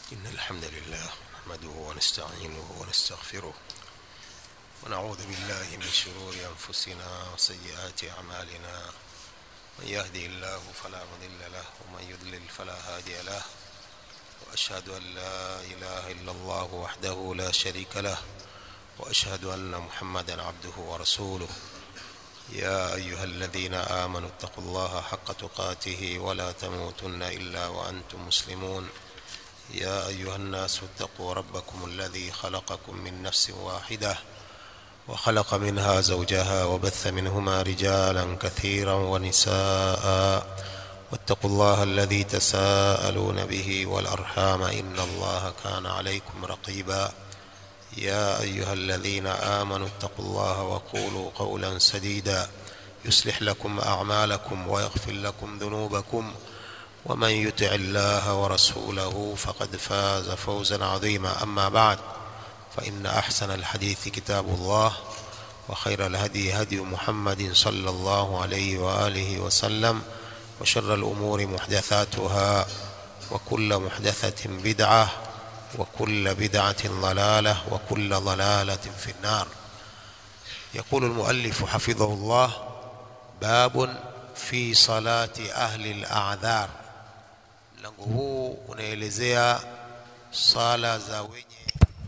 إن الحمد لله نحمده ونستعينه ونستغفره ونعوذ بالله من شرور أنفسنا وسيئات أعمالنا من يهدي الله فلا مضل له ومن يضلل فلا هادي له وأشهد أن لا إله إلا الله وحده لا شريك له وأشهد أن محمدا عبده ورسوله يا أيها الذين آمنوا اتقوا الله حق تقاته ولا تموتن إلا وأنتم مسلمون يا أيها الناس اتقوا ربكم الذي خلقكم من نفس واحدة وخلق منها زوجها وبث منهما رجالا كثيرا ونساء واتقوا الله الذي تساءلون به والأرحام إن الله كان عليكم رقيبا يا أيها الذين آمنوا اتقوا الله وقولوا قولا سديدا يصلح لكم أعمالكم ويغفر لكم ذنوبكم ومن يطع الله ورسوله فقد فاز فوزا عظيما أما بعد فإن أحسن الحديث كتاب الله وخير الهدي هدي محمد صلى الله عليه وآله وسلم وشر الأمور محدثاتها وكل محدثة بدعة وكل بدعة ضلالة وكل ضلالة في النار يقول المؤلف حفظه الله باب في صلاة أهل الأعذار mlango huu unaelezea sala za wenye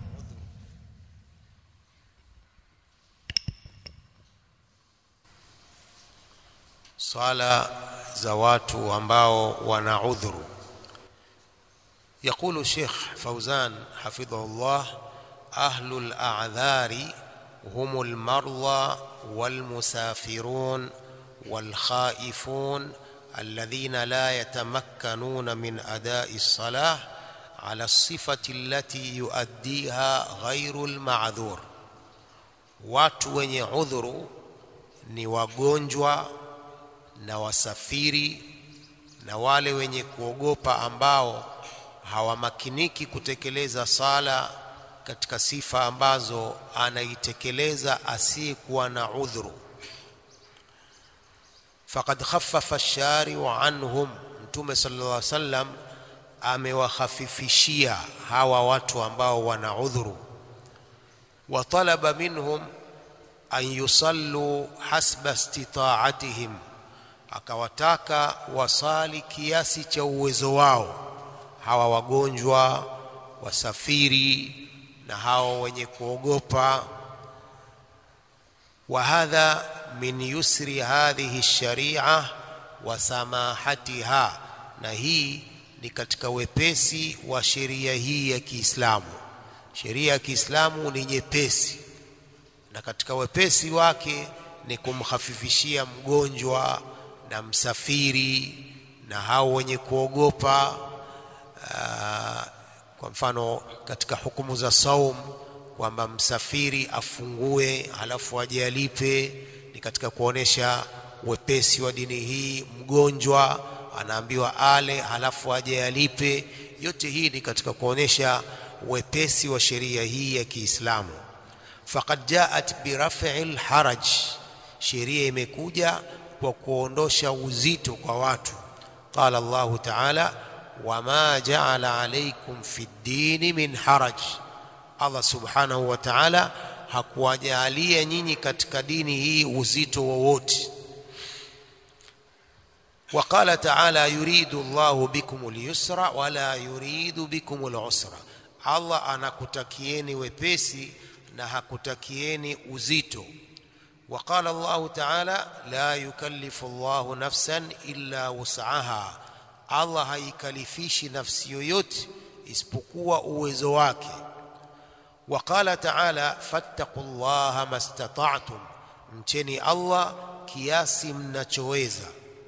swala za watu ambao wana udhuru يقول الشيخ فوزان حفظه الله أهل الأعذار هم المرضى والمسافرون والخائفون الذين لا يتمكنون من أداء الصلاة على الصفة التي يؤديها غير المعذور watu wenye udhuru ni wagonjwa na wasafiri na wale wenye kuogopa ambao hawamakiniki kutekeleza sala katika sifa ambazo anaitekeleza asiyekuwa na udhuru faqad khaffafa ash-shari'u anhum mtume sallallahu alaihi wasallam amewakhafifishia hawa watu ambao wana udhuru wa talaba minhum an yusallu hasba istita'atihim akawataka wasali kiasi cha uwezo wao hawa wagonjwa wasafiri na hao wenye kuogopa wa hadha min yusri hadhihi sharia wa samahatiha na hii ni katika wepesi wa sheria hii ya Kiislamu sheria ya Kiislamu ni nyepesi na katika wepesi wake ni kumhafifishia mgonjwa na msafiri na hao wenye kuogopa Uh, kwa mfano katika hukumu za saum kwamba msafiri afungue halafu aje alipe ni katika kuonesha wepesi wa dini hii mgonjwa anaambiwa ale halafu aje alipe yote hii ni katika kuonesha wepesi wa sheria hii ya Kiislamu faqad jaat biraf'il haraj sheria imekuja kwa kuondosha uzito kwa watu qala Allahu ta'ala wama jaala alaikum fi ddini min haraj Allah subhanahu wa ta'ala hakuwajalia nyinyi katika dini hii uzito wowote وقال تعالى يريد الله بكم اليسر ولا يريد بكم العسر Allah anakutakieni wepesi na hakutakieni uzito وقال الله تعالى لا يكلف الله نفسا إلا وسعها Allah haikalifishi nafsi yoyote isipokuwa uwezo wake waqala ta'ala fattaqullaha mastata'tum mcheni Allah kiasi mnachoweza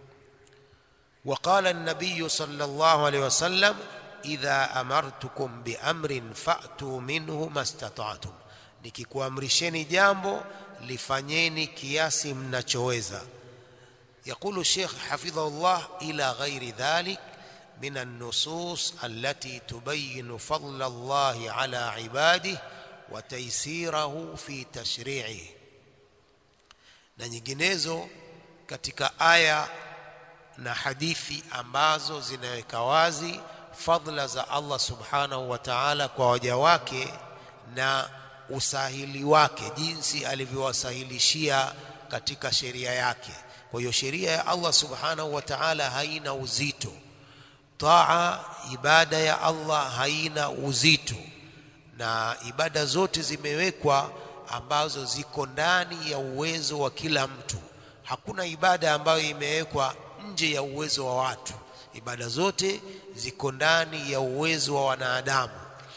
وقال النبي صلى الله عليه وسلم إذا أمرتكم بأمر فأتوا منه ما استطعتم nikikuamrisheni jambo lifanyeni kiasi mnachoweza يقول الشيخ حفظه الله إلى غير ذلك من النصوص التي تبين فضل الله على عباده وتيسيره في تشريعه na nyinginezo katika aya na hadithi ambazo zinaweka wazi fadla za Allah subhanahu wa ta'ala kwa waja wake na usahili wake jinsi alivyowasahilishia katika sheria yake kwa hiyo sheria ya Allah subhanahu wa ta'ala haina uzito taa ibada ya Allah haina uzito na ibada zote zimewekwa ambazo ziko ndani ya uwezo wa kila mtu hakuna ibada ambayo imewekwa nje ya uwezo wa watu ibada zote ziko ndani ya uwezo wa wanadamu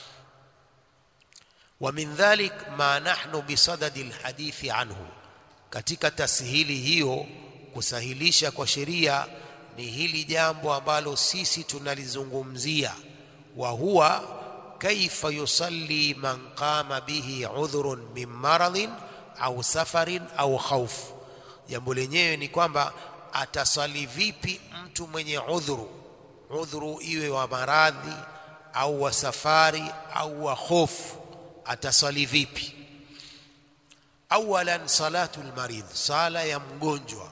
wa min dhalik ma nahnu bisadadi alhadithi anhu katika tasihili hiyo kusahilisha kwa sheria ni hili jambo ambalo sisi tunalizungumzia wa huwa kaifa yusalli man qama bihi udhrun min maradhin au safarin au khauf jambo lenyewe ni kwamba atasali vipi mtu mwenye udhuru udhuru iwe wa maradhi au wa safari au wa hofu atasali vipi awalan salatu almarid sala ya mgonjwa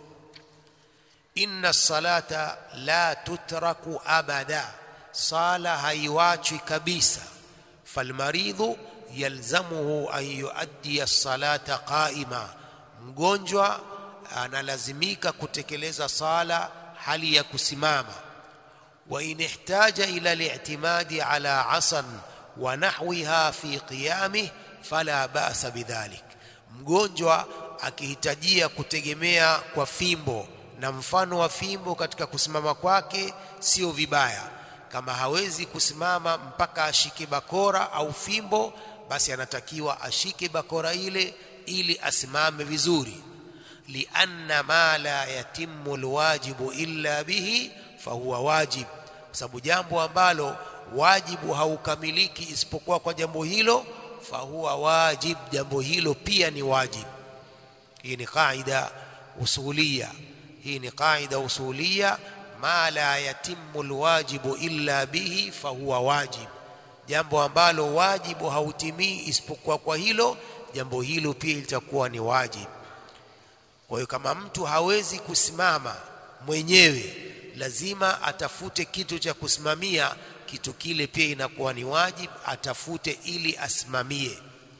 inna salata la tutraku abada sala haiwachwi kabisa falmaridhu yalzamuhu an yuaddi as-salata qaima mgonjwa analazimika kutekeleza sala hali ya kusimama wa in ihtaja ila al-i'timadi ala asan wa nahwiha fi qiyamih fala ba'sa bidhalik mgonjwa akihitajia kutegemea kwa fimbo na mfano wa fimbo katika kusimama kwake sio vibaya kama hawezi kusimama mpaka ashike bakora au fimbo basi anatakiwa ashike bakora ile ili asimame vizuri lianna ma la yatimmu alwajibu illa bihi fahuwa wajib kwa sababu jambo ambalo wajibu haukamiliki isipokuwa kwa jambo hilo fahuwa wajib jambo hilo pia ni wajib hii ni kaida usulia hii ni kaida usulia ma la yatimmu alwajibu illa bihi fahuwa wajib jambo ambalo wajibu hautimii isipokuwa kwa hilo jambo hilo pia litakuwa ni wajib kwa hiyo kama mtu hawezi kusimama mwenyewe lazima atafute kitu cha kusimamia kitu kile pia inakuwa ni wajib atafute ili asimamie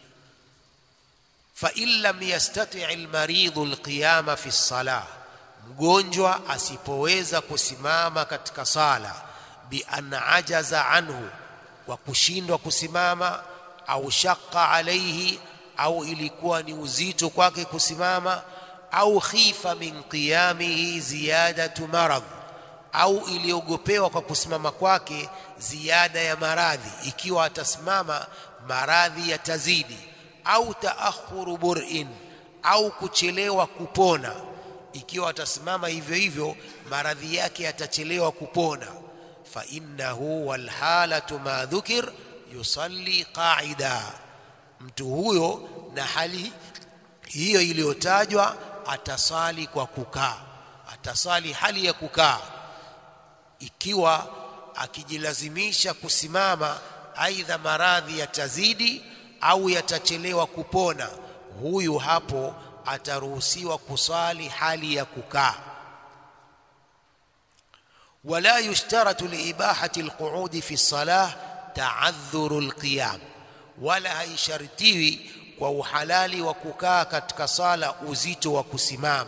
fa in lam yastati almaridhu alqiyama fi salah mgonjwa asipoweza kusimama katika sala bi an ajaza anhu kwa kushindwa kusimama au shaqqa alaihi au ilikuwa ni uzito kwake kusimama au khifa min qiyamihi ziyadatu marad au iliogopewa kwa kusimama kwake ziada ya maradhi ikiwa atasimama maradhi yatazidi au taakhuru bur'in au kuchelewa kupona ikiwa atasimama hivyo hivyo maradhi yake yatachelewa kupona fa innahu wal halatu ma dhukir yusalli qa'ida mtu huyo na hali hiyo iliyotajwa atasali kwa kukaa atasali hali ya kukaa ikiwa akijilazimisha kusimama aidha maradhi yatazidi au yatachelewa kupona huyu hapo ataruhusiwa kusali hali ya kukaa wala yushtaratu liibahati alqu'udi fi salah ta'adhuru alqiyam wala haishartiwi kwa uhalali wa kukaa katika sala uzito wa kusimama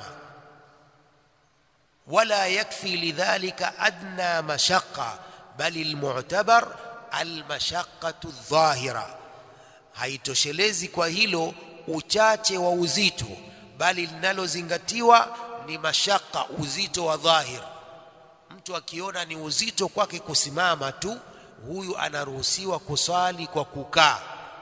wala yakfi lidhalika adna mashaqqa bali almu'tabar almashaqqatu adh-dhahira haitoshelezi kwa hilo uchache wa uzito bali linalozingatiwa ni mashaka uzito wa dhahir mtu akiona ni uzito kwake kusimama tu huyu anaruhusiwa kusali kwa kukaa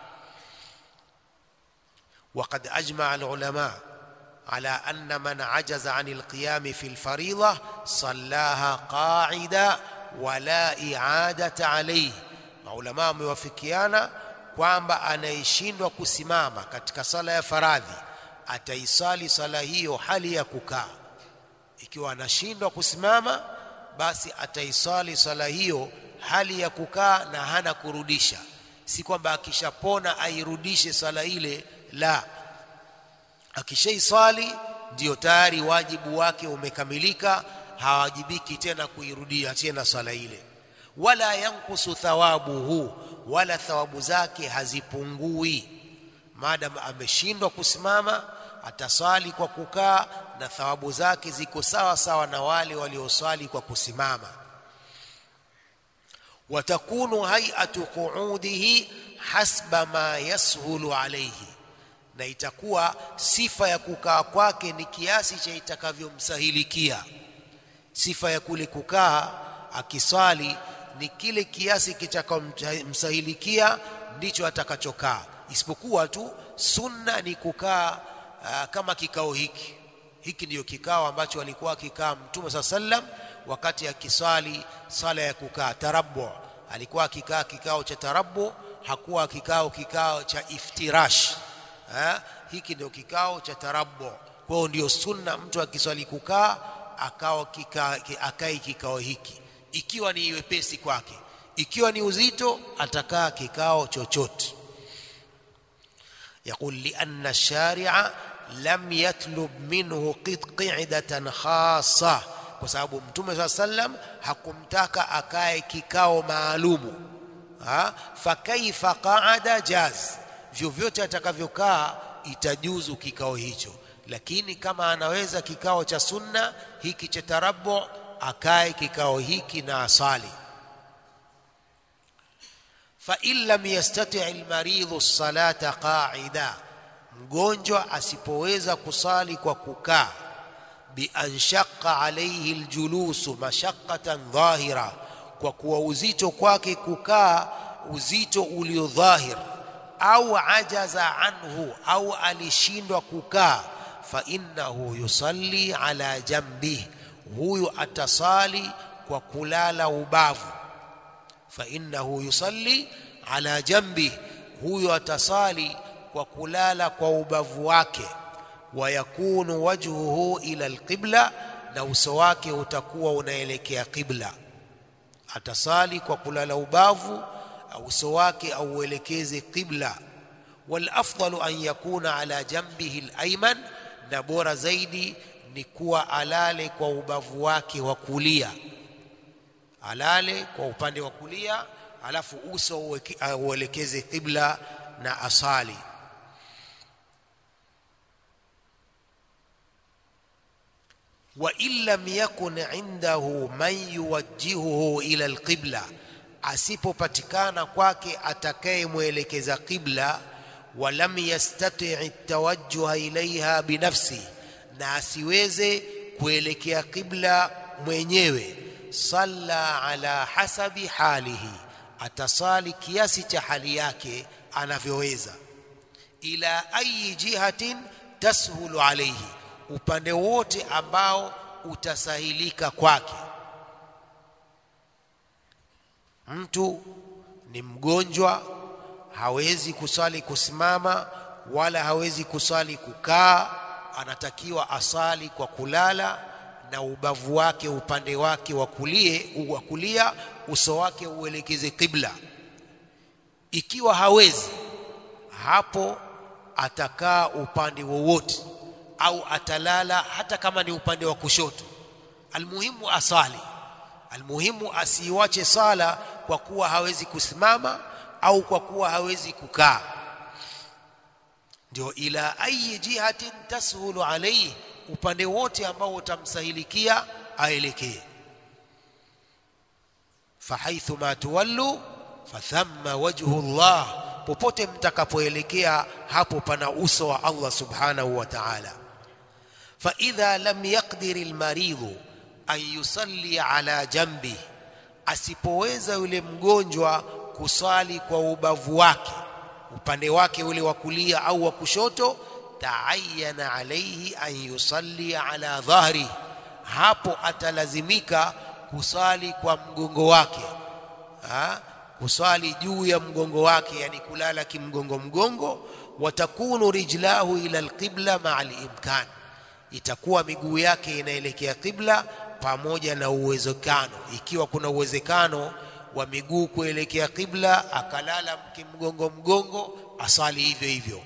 وقد أجمع العلماء على أن من عجز عن القيام في الفريضة صلاها قاعدة ولا إعادة عليه علماء موافقيانا kwamba anayeshindwa kusimama katika sala ya faradhi ataisali sala hiyo hali ya kukaa ikiwa anashindwa kusimama basi ataisali sala hiyo hali ya kukaa na hana kurudisha si kwamba akishapona airudishe sala ile la akishaisali ndiyo tayari wajibu wake umekamilika hawajibiki tena kuirudia tena sala ile wala yankusu thawabuhu wala thawabu zake hazipungui maadamu ameshindwa kusimama ataswali kwa kukaa na thawabu zake ziko sawa sawa na wale walioswali kwa kusimama watakunu hay'atu qu'udihi hasba ma yashulu alayhi na itakuwa sifa ya kukaa kwake ni kiasi cha itakavyomsahilikia sifa ya kule kukaa akiswali ni kile kiasi kitakachomsahilikia ndicho atakachokaa isipokuwa tu sunna ni kukaa uh, kama kikao hiki hiki ndiyo kikao ambacho alikuwa akikaa mtume saa sallam wakati akiswali sala ya kukaa tarabbu alikuwa akikaa kikao cha tarabbu hakuwa kikao kikao cha iftirash ha? hiki ndio kikao cha tarabbu kwa hiyo ndio sunna mtu akiswali kukaa akao kika, akai kikao hiki ikiwa ni wepesi kwake ikiwa ni uzito atakaa kikao chochote يقول لأن الشارع لم يطلب منه قعدة خاصة kwa sababu mtume saa sallam hakumtaka akae kikao maalumu ha? fakaifa qaada jaz vyovyote atakavyokaa itajuzu kikao hicho lakini kama anaweza kikao cha sunna hiki cha tarabu akae kikao hiki na asali فإن لم يستطع المريض الصلاة قاعدا mgonjwa asipoweza kusali kwa kukaa bianshaqqa alayhi aljulusu mashaqqatan dhahira kwa kuwa uzito kwake kukaa uzito ulio dhahir au ajaza anhu au alishindwa kukaa fa innahu yusalli ala jambihi huyu atasali kwa kulala ubavu fa innahu yusalli ala jambi huyo atasali kwa kulala kwa ubavu wake wa yakunu wajhuhu ila alqibla na uso wake utakuwa unaelekea qibla atasali kwa kulala ubavu uso wake auelekeze qibla wal afdalu an yakuna ala jambihi alayman na bora zaidi ni kuwa alale kwa ubavu wake wa kulia alale kwa upande wa kulia alafu uso uelekeze qibla na asali wa in lam yakun indahu man yuwajjihuhu ila alqibla asipopatikana kwake atakayemwelekeza qibla wa lam yastati' tawajjuha ilaiha binafsi na asiweze kuelekea qibla mwenyewe salla ala hasabi halihi atasali kiasi cha hali yake anavyoweza ila ayi jihatin tashulu alayhi upande wote ambao utasahilika kwake mtu ni mgonjwa hawezi kusali kusimama wala hawezi kusali kukaa anatakiwa asali kwa kulala na ubavu wake upande wake wa kulie wa kulia uso wake uelekeze kibla ikiwa hawezi hapo atakaa upande wowote au atalala hata kama ni upande wa kushoto almuhimu asali almuhimu asiiwache sala kwa kuwa hawezi kusimama au kwa kuwa hawezi kukaa ndio ila ayi jihatin tashulu alayhi upande wote ambao utamsahilikia aelekee fahaithu ma tuwallu fathamma wajhu Allah popote mtakapoelekea hapo pana uso wa Allah subhanahu wa ta'ala fa idha lam yaqdir almaridhu an yusalli ala jambi asipoweza yule mgonjwa kusali kwa ubavu wake upande wake ule wa kulia au wa kushoto taayana alayhi an yusalli ala dhahri hapo atalazimika kusali kwa mgongo wake ha? kusali juu ya mgongo wake yani kulala kimgongo mgongo watakunu rijlahu ila alqibla maa alimkan itakuwa miguu yake inaelekea qibla pamoja na uwezekano ikiwa kuna uwezekano wa miguu kuelekea qibla akalala kimgongo mgongo asali hivyo hivyo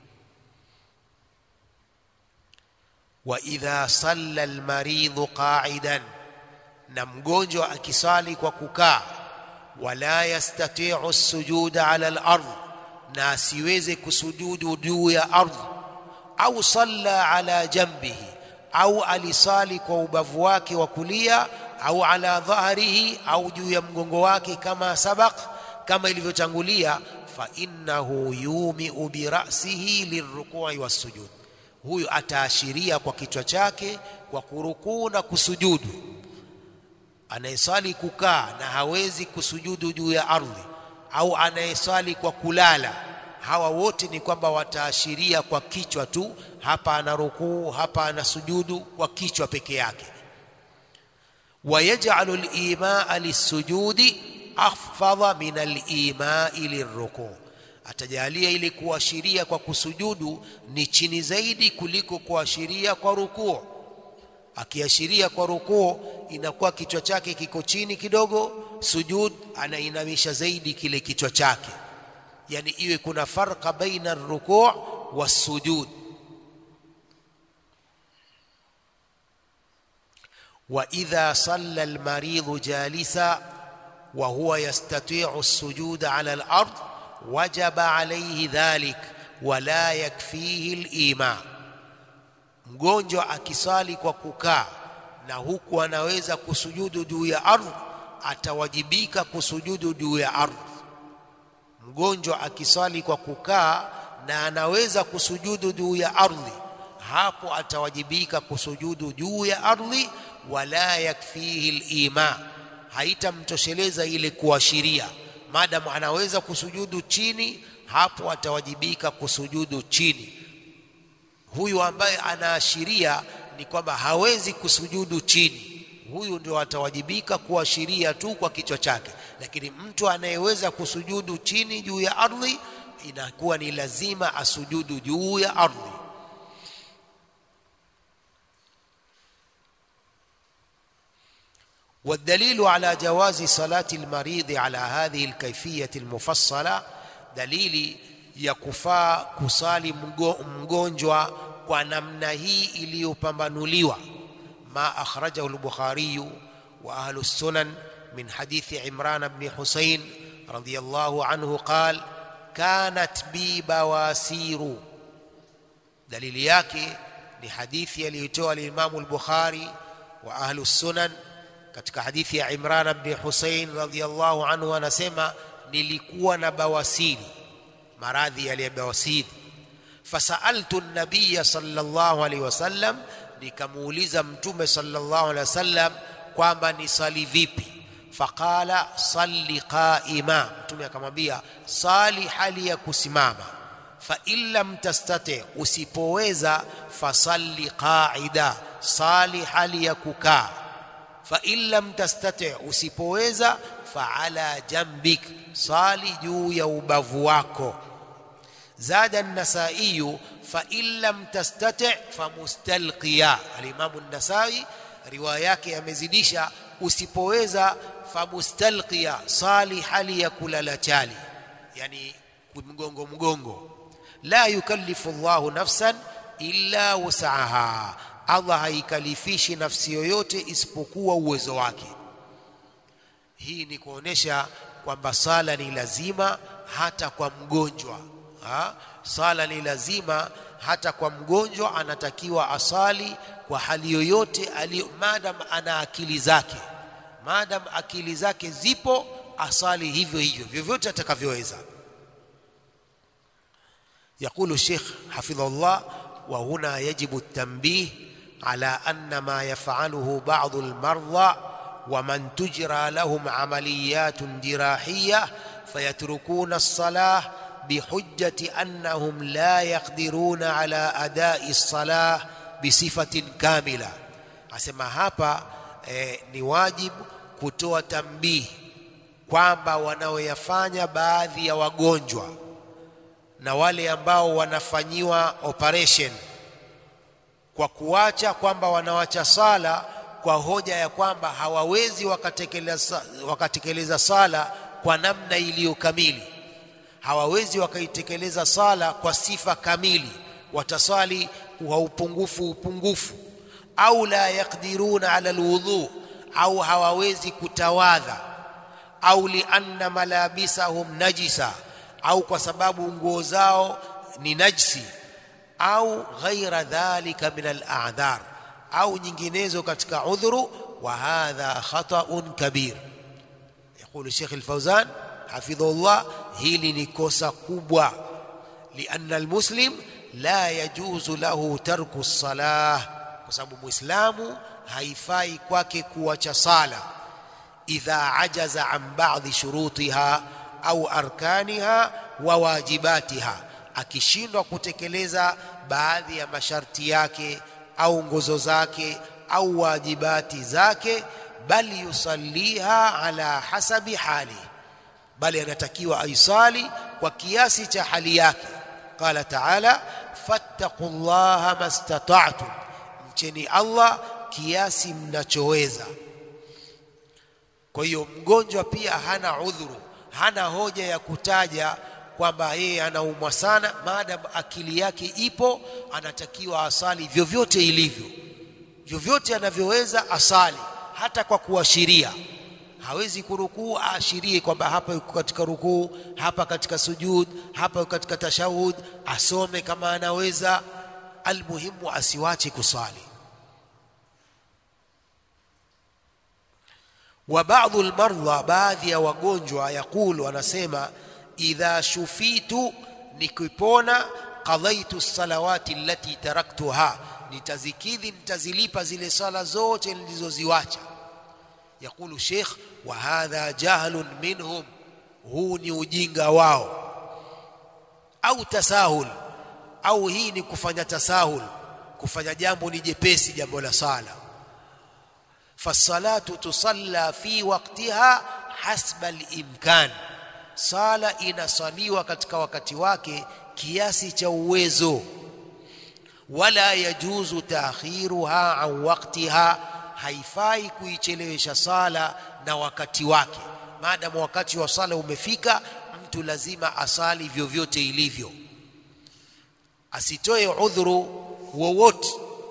wa idha salla almaridhu qa'idan na mgonjwa akisali kwa kukaa wala yastati'u sujuda ala al-ardh na asiweze kusujudu juu ya ardhi au salla ala jambihi au alisali kwa ubavu wake wa kulia au ala dhahrihi au juu ya mgongo wake kama sabaq kama ilivyotangulia fa innahu yumiu birasihi lirrukui wassujud huyu ataashiria kwa kichwa chake kwa kurukuu na kusujudu anayesali kukaa na hawezi kusujudu juu ya ardhi au anayesali kwa kulala hawa wote ni kwamba wataashiria kwa kichwa tu hapa ana rukuu hapa ana sujudu kwa kichwa peke yake ويجعل الإيماء للسجود أخفض من الإيماء للركوع atajalia ili kuashiria kwa kusujudu ni chini zaidi kuliko kuashiria kwa rukuu akiashiria kwa rukuu inakuwa kichwa chake kiko chini kidogo sujud anainamisha zaidi kile kichwa chake yani iwe kuna farqa baina rukuu wasujud واذا صلى المريض جالسا وهو يستطيع السجود على الارض وجب عليه ذلك ولا يكفيه الايمان mgonjwa akisali kwa kukaa na huku anaweza kusujudu juu ya ardhi atawajibika kusujudu juu ya ardhi mgonjwa akisali kwa kukaa na anaweza kusujudu juu ya ardhi hapo atawajibika kusujudu juu ya ardhi wala yakfihi al-ima haitamtosheleza ile kuashiria maadamu anaweza kusujudu chini hapo atawajibika kusujudu chini huyu ambaye anaashiria ni kwamba hawezi kusujudu chini huyu ndio atawajibika kuashiria tu kwa kichwa chake lakini mtu anayeweza kusujudu chini juu ya ardhi inakuwa ni lazima asujudu juu ya ardhi والدليل على جواز صلاة المريض على هذه الكيفية المفصلة دليل يكفى كسالي مgonjwa kwa namna hii iliyopambanuliwa ما أخرجه البخاري وأهل السنن من حديث عمران بن حسين رضي الله عنه قال كانت بي بواسير دليل yake ni hadithi aliyotoa al-Imam al-Bukhari wa ahlu sunan katika hadithi ya Imran ibn Hussein radhiyallahu anhu anasema nilikuwa na bawasiri maradhi ya bawasiri fasaltu an-nabiy sallallahu alaihi wasallam nikamuuliza mtume sallallahu alaihi wasallam kwamba nisali vipi faqala salli qaima mtume akamwambia sali hali ya kusimama fa in lam tastati usipoweza fasalli qaida sali hali ya kukaa fa in lam tastati usipoweza fa ala jambik sali juu ya ubavu wako zada an-nasai fa in lam tastati fa mustalqiya al-imam an-nasai riwaya yake amezidisha usipoweza fa mustalqiya sali hali ya kulala chali yani mgongo mgongo la yukallifu Allahu nafsan illa wusaha Allah haikalifishi nafsi yoyote isipokuwa uwezo wake hii ni kuonesha kwamba sala ni lazima hata kwa mgonjwa ha? sala ni lazima hata kwa mgonjwa anatakiwa asali kwa hali yoyote madam ana akili zake madam akili zake zipo asali hivyo hivyo vyovyote atakavyoweza يقول الشيخ حفظه الله وهنا يجب التنبيه على أن ما يفعله بعض المرضى ومن تجرى لهم عمليات جراحية فيتركون الصلاة بحجة أنهم لا يقدرون على أداء الصلاة بصفة كاملة أسمى هابا eh, ni wajibu kutoa tambihi kwamba wanaoyafanya baadhi ya wagonjwa na wale ambao wanafanyiwa operation kwa kuacha kwamba wanawacha sala kwa hoja ya kwamba hawawezi wakatekeleza, wakatekeleza sala kwa namna iliyo kamili hawawezi wakaitekeleza sala kwa sifa kamili watasali kwa upungufu upungufu au la yakdiruna ala alwudhu au hawawezi kutawadha au lianna malabisahum najisa au kwa sababu nguo zao ni najsi au ghaira dhalika min al-a'dhar au nyinginezo katika udhuru wa hadha khata'un kabir يقول الشيخ الفوزان حفظه الله hili ni kosa kubwa لأن المسلم لا يجوز له ترك الصلاة kwa sababu muislamu haifai kwake kuacha sala idha ajaza an ba'dhi shurutiha au arkaniha wa wajibatiha akishindwa kutekeleza baadhi ya masharti yake au nguzo zake au wajibati zake bali yusalliha ala hasabi hali bali anatakiwa aisali kwa kiasi cha hali yake qala taala fattaqullaha mastata'tum mcheni Allah kiasi mnachoweza kwa hiyo mgonjwa pia hana udhuru hana hoja ya kutaja kwamba yeye anaumwa sana maadamu akili yake ipo anatakiwa asali vyovyote ilivyo vyovyote anavyoweza asali hata kwa kuashiria hawezi kurukuu aashirie kwamba hapa yuko katika rukuu hapa katika sujud hapa yuko katika tashahud asome kama anaweza almuhimu asiwache kusali wa baadhi almarda baadhi ya wagonjwa yakulu anasema idha shufitu nikipona qadaitu salawati allati taraktuha nitazikidhi nitazilipa zile sala zote nilizoziwacha yakulu sheikh wa hadha jahlun minhum huu ni ujinga wao au tasahul au hii ni kufanya tasahul kufanya jambo ni jepesi jambo la sala fasalatu tusalla fi waqtiha hasba al-imkan sala inasaliwa katika wakati wake kiasi cha uwezo wala yajuzu taakhiruha an waqtiha haifai kuichelewesha sala na wakati wake maadamu wakati wa sala umefika mtu lazima asali vyovyote ilivyo asitoe udhuru wowote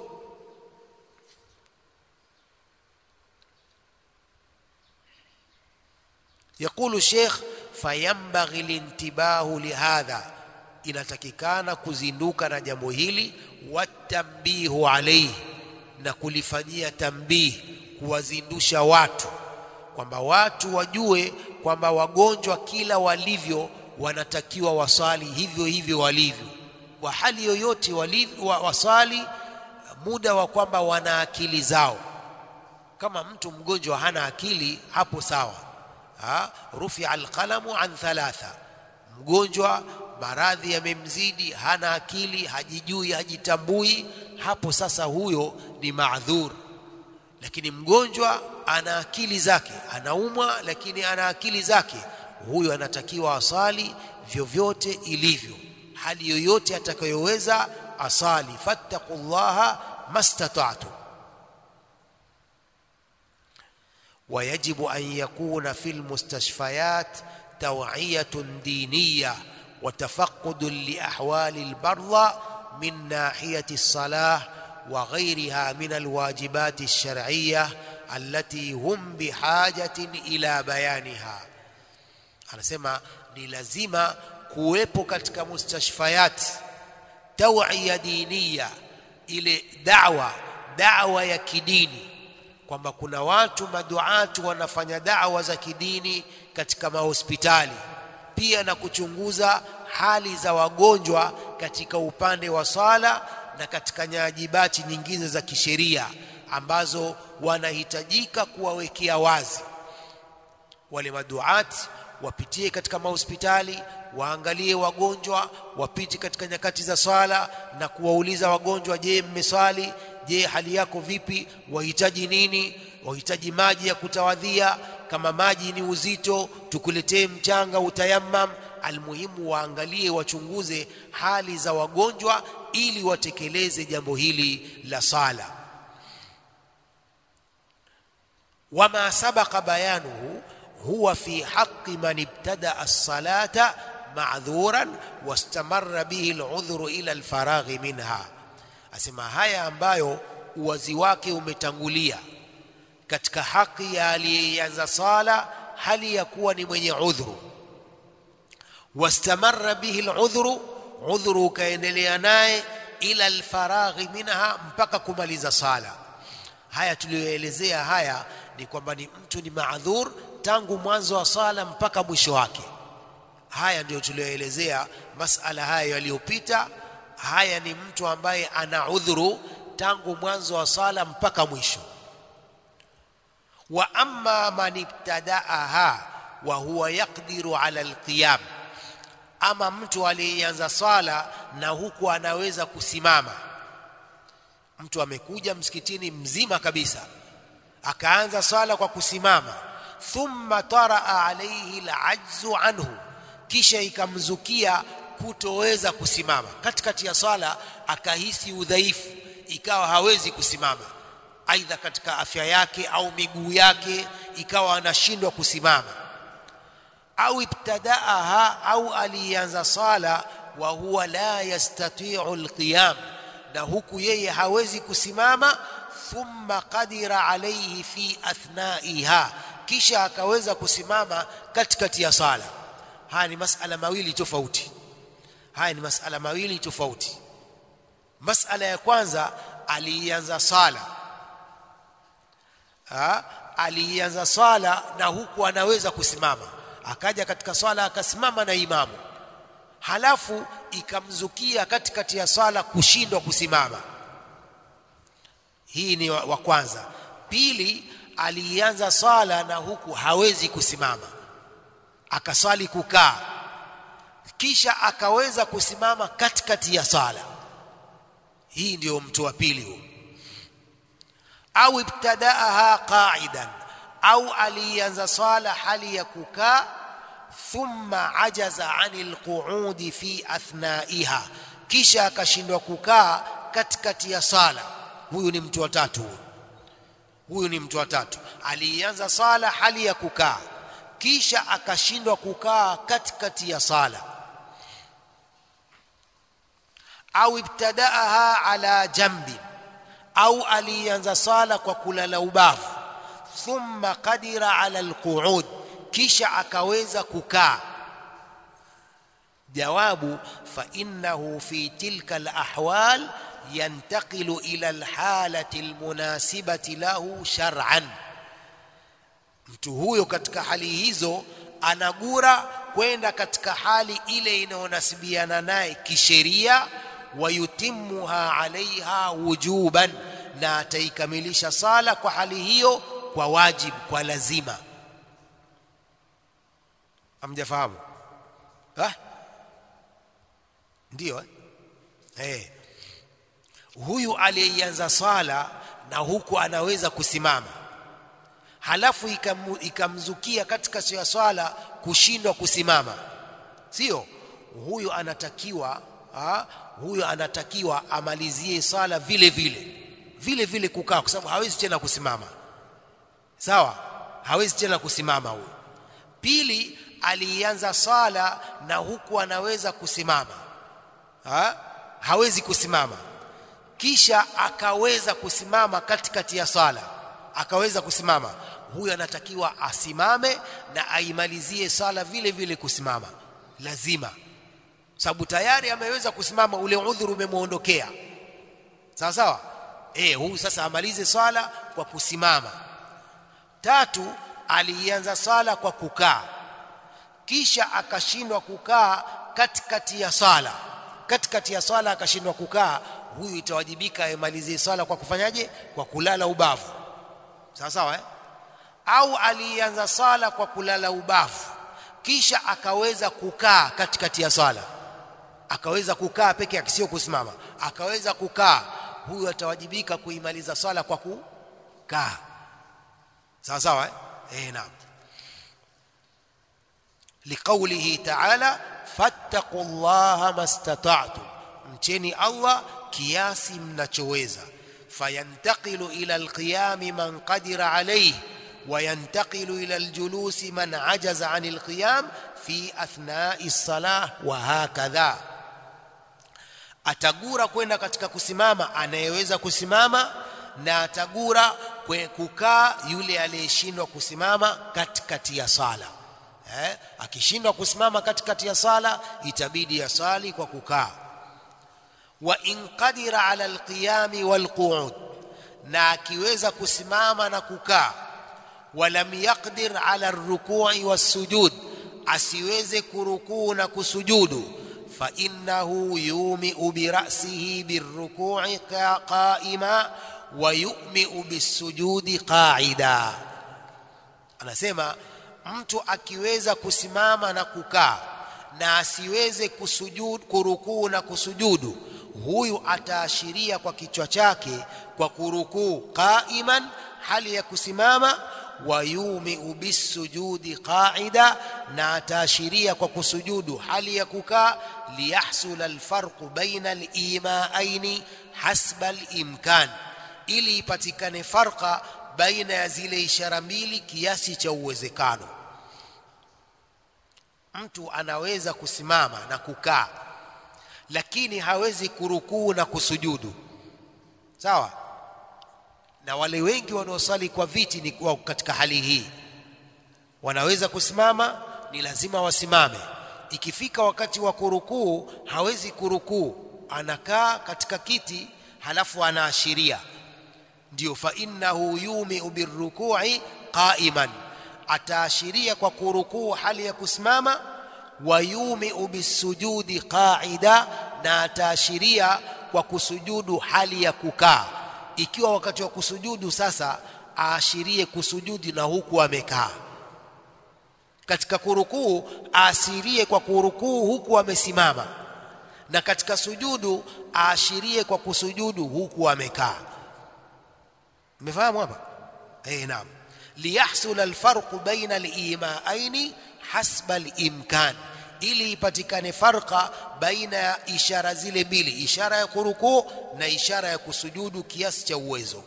يقول الشيخ فينبغي الانتباه لهذا inatakikana kuzinduka na jambo hili watambihu alaihi na kulifanyia tambihi kuwazindusha watu kwamba watu wajue kwamba wagonjwa kila walivyo wanatakiwa wasali hivyo hivyo walivyo kwa hali yoyote walivyo wa, wasali muda wa kwamba wana akili zao kama mtu mgonjwa hana akili hapo sawa ha? rufia alqalamu an thalatha mgonjwa maradhi yamemzidi hana akili hajijui hajitambui hapo sasa huyo ni maadhur lakini mgonjwa ana akili zake anaumwa lakini ana akili zake huyo anatakiwa asali vyovyote ilivyo hali yoyote atakayoweza asali fattaqullaha mastata'tu ويجب أن يكون في المستشفيات توعية دينية وتفقد لأحوال البرضى من ناحية الصلاة وغيرها من الواجبات الشرعية التي هم بحاجة إلى بيانها anasema ni lazima kuwepo katika mustashfayat tawia diniya ile dawa dawa ya kidini kwamba kuna watu maduatu wanafanya dawa za kidini katika mahospitali pia na kuchunguza hali za wagonjwa katika upande wa sala na katika nyajibati nyingine za kisheria ambazo wanahitajika kuwawekea wazi wale maduati wapitie katika mahospitali waangalie wagonjwa wapite katika nyakati za sala na kuwauliza wagonjwa je mmeswali je hali yako vipi wahitaji nini wahitaji maji ya kutawadhia kama maji ni uzito tukuletee mchanga utayammam almuhimu waangalie wachunguze hali za wagonjwa ili watekeleze jambo hili la sala wama sabaqa bayanuhu huwa fi haqqi man ibtada as-salata ma'dhuran wastamarra bihi al-udhru ila al-faraghi minha asema haya ambayo uwazi wake umetangulia katika haki ya aliyeanza sala hali ya kuwa ni mwenye udhuru wastamarra bihi aludhru udhuru ukaendelea naye ila alfaraghi minha mpaka kumaliza sala haya tuliyoelezea haya ni kwamba ni mtu ni maadhur tangu mwanzo wa sala mpaka mwisho wake haya ndio tuliyoelezea masala haya yaliyopita haya ni mtu ambaye ana udhuru tangu mwanzo wa sala mpaka mwisho wa amma man ibtadaaha wa huwa yaqdiru ala alqiyam ama mtu aliyeanza sala na huku anaweza kusimama mtu amekuja msikitini mzima kabisa akaanza sala kwa kusimama thumma taraa alayhi alajzu anhu kisha ikamzukia kutoweza kusimama katikati ya sala akahisi udhaifu ikawa hawezi kusimama aidha katika afya yake au miguu yake ikawa anashindwa kusimama au ibtadaaha au alianza sala wa huwa la yastati'u alqiyam na huku yeye hawezi kusimama thumma qadira alayhi fi athnaiha kisha akaweza kusimama katikati ya sala haya ni masala mawili tofauti haya ni masala mawili tofauti masala ya kwanza alianza sala ha? alianza sala na huku anaweza kusimama akaja katika swala akasimama na imamu halafu ikamzukia katikati ya swala kushindwa kusimama hii ni wa, wa kwanza pili alianza swala na huku hawezi kusimama akaswali kukaa kisha akaweza kusimama katikati ya swala hii ndio mtu wa pili huyo au ibtadaaha qa'idan au alianza swala hali ya kukaa thumma ajaza anil qu'udi fi athnaiha kisha akashindwa kukaa katikati ya sala huyu ni mtu wa tatu huyu huyu ni mtu wa tatu alianza sala hali ya kukaa kisha akashindwa kukaa katikati ya sala au ibtadaaha ala jambi au alianza sala kwa kulala ubavu thumma qadira ala alqu'ud kisha akaweza kukaa jawabu fa innahu fi tilka alahwal yantaqilu ila alhalati almunasibati lahu shar'an mtu huyo katika hali hizo anagura kwenda katika hali ile inayonasibiana naye kisheria wayutimuha alaiha wujuban na ataikamilisha sala kwa hali hiyo kwa wajibu kwa lazima amjafahamu ah ndio eh hey. huyu aliyeanza sala na huku anaweza kusimama halafu ikamu, ikamzukia katika ya swala kushindwa kusimama sio huyu anatakiwa ha, huyu anatakiwa amalizie sala vile vile vile vile kukaa kwa sababu hawezi tena kusimama sawa hawezi tena kusimama huyu pili alianza sala na huku anaweza kusimama ha? hawezi kusimama kisha akaweza kusimama katikati ya sala akaweza kusimama huyu anatakiwa asimame na aimalizie sala vile vile kusimama lazima sababu tayari ameweza kusimama ule udhuru umemuondokea sawa sawa eh huyu sasa amalize sala kwa kusimama tatu alianza sala kwa kukaa kisha akashindwa kukaa katikati ya sala katikati ya sala akashindwa kukaa huyu itawajibika aimalizie sala kwa kufanyaje kwa kulala ubavu sawa sawa eh? au alianza sala kwa kulala ubavu kisha akaweza kukaa katikati ya sala akaweza kukaa peke yake sio kusimama akaweza kukaa huyu atawajibika kuimaliza sala kwa kukaa sawa sawa eh, eh naam liqaulihi ta'ala fattaqullaha mastata'tum mcheni Allah kiasi mnachoweza fayantaqilu ila alqiyam man qadira alayhi وينتقل إلى الجلوس من عجز عن القيام في أثناء الصلاة وهكذا atagura kwenda katika kusimama anayeweza kusimama na atagura kwe kukaa yule aliyeshindwa kusimama katikati ya sala eh, akishindwa kusimama katikati ya sala itabidi asali kwa kukaa wa in qadira ala alqiyami walqu'ud na akiweza kusimama na kukaa walam yaqdir ala arruku'i wassujud asiweze kurukuu na kusujudu fa innahu yumi'u bi ra'sihi birruku'i qa'ima wa yumi'u bisujudi qa'ida anasema mtu akiweza kusimama na kukaa na asiweze kusujud kurukuu na kusujudu huyu ataashiria kwa kichwa chake kwa kurukuu qaiman hali ya kusimama wayumiu bisujudi qaida na ataashiria kwa kusujudu hali ya kukaa liyahsul alfarqu baina alimaaini hasba alimkan ili ipatikane farqa baina ya zile ishara mbili kiasi cha uwezekano mtu anaweza kusimama na kukaa lakini hawezi kurukuu na kusujudu sawa na wale wengi wanaosali kwa viti ni kwa katika hali hii wanaweza kusimama ni lazima wasimame ikifika wakati wa kurukuu hawezi kurukuu anakaa katika kiti halafu anaashiria ndio fa innahu yumi'u birruku'i qa'iman ataashiria kwa kurukuu hali ya kusimama wa yumi'u bisujudi qa'ida na ataashiria kwa kusujudu hali ya kukaa ikiwa wakati wa kusujudu sasa aashirie kusujudi na huku amekaa katika kurukuu aashirie kwa kurukuu huku amesimama na katika sujudu aashirie kwa kusujudu huku amekaa umefahamu hapa eh naam liyahsul alfarq baina alimaini hasba alimkan ili ipatikane farqa baina ya ishara zile mbili ishara ya kurukuu na ishara ya kusujudu kiasi cha uwezo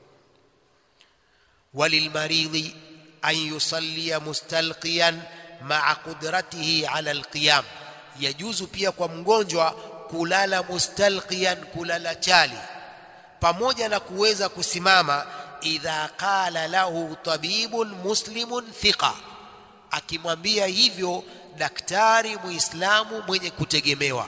walilmaridhi an yusallia mustalqiyan ma'a qudratihi ala alqiyam yajuzu pia kwa mgonjwa kulala mustalqiyan kulala chali pamoja na kuweza kusimama idha qala lahu tabibun muslimun thiqa akimwambia hivyo daktari muislamu mwenye kutegemewa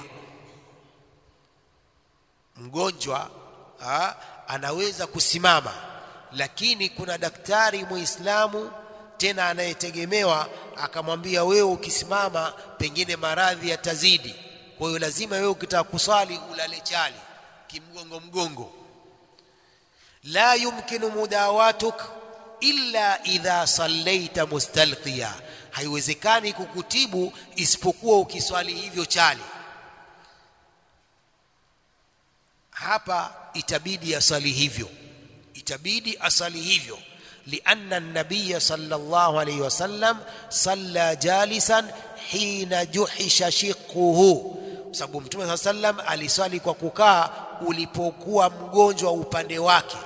mgonjwa ha, anaweza kusimama lakini kuna daktari muislamu tena anayetegemewa akamwambia wewe ukisimama pengine maradhi yatazidi kwa hiyo lazima wewe ukitaka kuswali ulale chali kimgongo mgongo la yumkinu mudawatuk illa idha sallaita mustalqiya haiwezekani kukutibu isipokuwa ukiswali hivyo chali hapa itabidi asali hivyo itabidi asali hivyo لأن النبي صلى الله عليه وسلم صلى جالسا حين جحش شقه sababu mtume saa sallam aliswali kwa kukaa ulipokuwa mgonjwa upande wake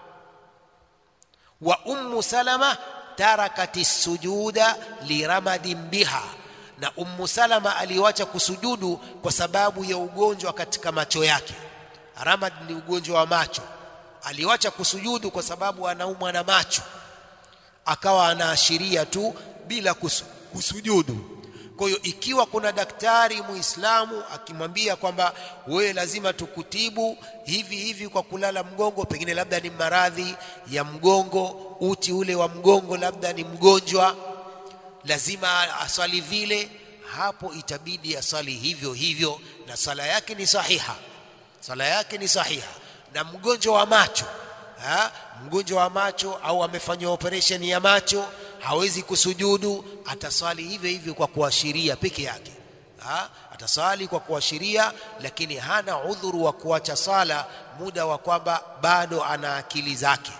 wa ummu salama tarakati sujuda liramadin biha na ummu salama aliwacha kusujudu kwa sababu ya ugonjwa katika macho yake ramad ni ugonjwa wa macho aliwacha kusujudu kwa sababu anaumwa na macho akawa anaashiria tu bila kusu, kusujudu kwa hiyo ikiwa kuna daktari muislamu akimwambia kwamba wewe lazima tukutibu hivi hivi kwa kulala mgongo pengine labda ni maradhi ya mgongo uti ule wa mgongo labda ni mgonjwa lazima aswali vile hapo itabidi aswali hivyo hivyo na sala yake ni sahiha sala yake ni sahiha na mgonjwa wa macho ha? mgonjwa wa macho au amefanywa operation ya macho hawezi kusujudu ataswali hivyo hivyo kwa kuashiria peke yake ha? ataswali kwa kuashiria lakini hana udhuru wa kuacha sala muda wa kwamba bado ana akili zake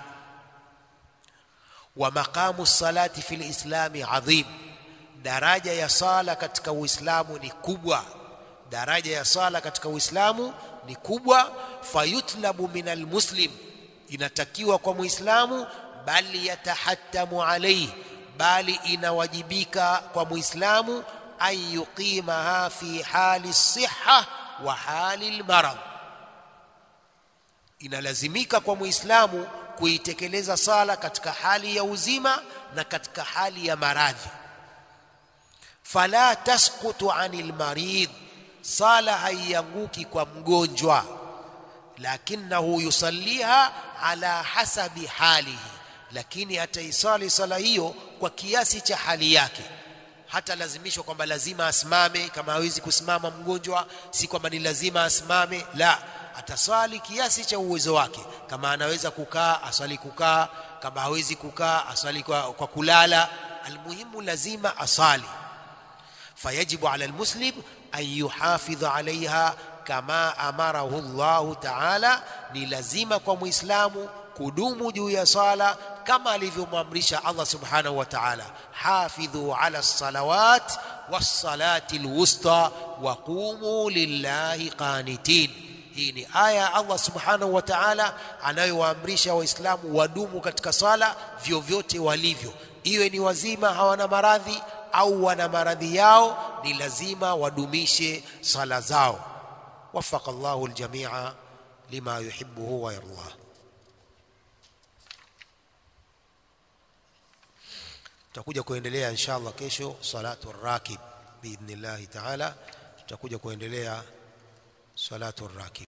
wa maqamu salati fil islami adhim daraja ya sala katika uislamu ni kubwa daraja ya sala katika uislamu ni kubwa fayutlabu min almuslim inatakiwa kwa muislamu bali yatahattamu alayhi bali inawajibika kwa muislamu an yuqimaha fi hali siha wa hali almarad inalazimika kwa muislamu kuitekeleza sala katika hali ya uzima na katika hali ya maradhi fala tasqutu anil marid sala haianguki kwa mgonjwa lakinahu yusalliha ala hasabi halihi lakini ataisali sala hiyo kwa kiasi cha hali yake hata lazimishwa kwamba lazima asimame kama hawezi kusimama mgonjwa si kwamba ni lazima asimame la ataswali kiasi cha uwezo wake kama anaweza kukaa aswali kukaa kama hawezi kukaa aswali kwa, kwa kulala almuhimu lazima asali fayajibu ala almuslim an yuhafidha alaiha kama amarahu Allah ta'ala ni lazima kwa muislamu kudumu juu ya sala kama alivyomwamrisha Allah subhanahu wa ta'ala hafidhu ala salawat was-salati al-wusta wa qumu lillahi qanitin hii ni aya Allah subhanahu wa ta'ala anayowaamrisha waislamu wadumu katika sala vyovyote walivyo iwe ni wazima hawana maradhi au wana maradhi yao ni lazima wadumishe sala zao وفق الله الجميع لما يحبه ويرضاه tutakuja kuendelea inshallah kesho salatu rakib biidhnillahi taala tutakuja kuendelea salatu rakib